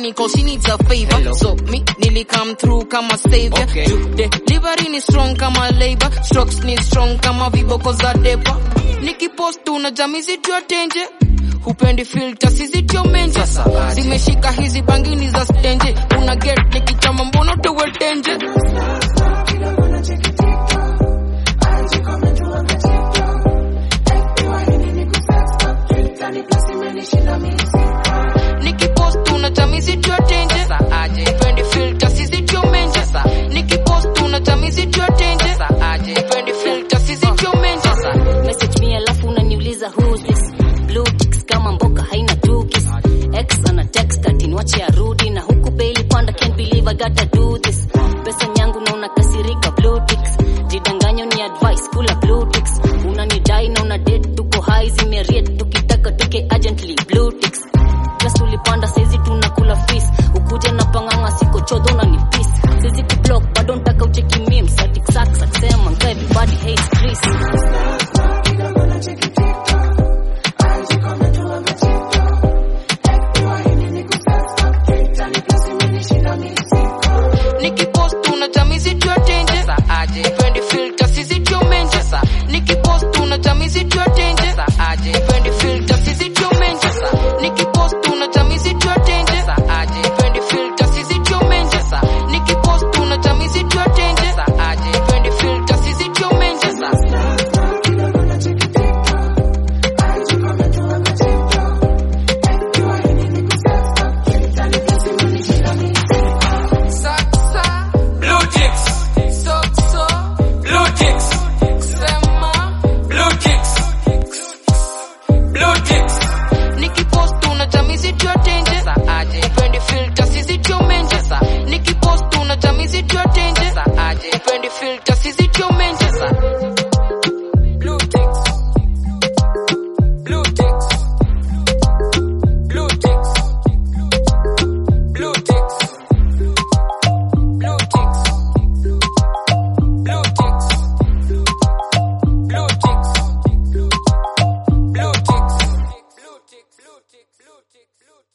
mini cause she needs a favor Hello. so me nili come through kama savior Okay. Ju- delivery ni strong kama labor strokes ni strong kama viboko za depa nikipost una jamizi tuatenje hupendi filter sizitio menje Sasa aje. zimeshika hizi bangini za stenje una get nikichama mbono tuwetenje nikipost una jamizi tuatenje Sasa aje. hupendi filter sizitio menje Sasa. nikipost una jamizi tuatenje Sasa aje. hupendi filter sizitio menje message me alafu unaniuliza who's this blue ticks kama mboka haina tukis x ana text ati niwache arudi na huku baili panda can't believe i gotta do this pesa nyangu na unakasirika blue ticks jidanganyo ni advice kula blue ticks unanidai na una date tuko high zimeriet tukitaka tuke urgently blue ticks just ulipanda saizi tunakula fees ukuje na panganga siko chodho na ni peace saizi kublock bado ntaka ucheki memes ati sax sema everybody hates Chris nikipost una jamizi tuatenje Sasa aje. hupendi filter sizitio menje Sasa. nikipost una jamizi tuatenje Sasa aje. hupendi filter sizitio menje nikipost una jamizi tuatenje Sasa aje. hupendi filter sizitio menje Sasa. nikipost una jamizi tuatenje Sasa aje. hupendi filter sizitio menje Sasa, Blue ticks. so, so, Blue ticks. sema Blue ticks. Blue ticks. nikipost una jamizi tuatenje Sasa aje. hupendi filter sizitio menje Sasa. nikipost una jamizi tuatenje Sasa aje. hupendi filter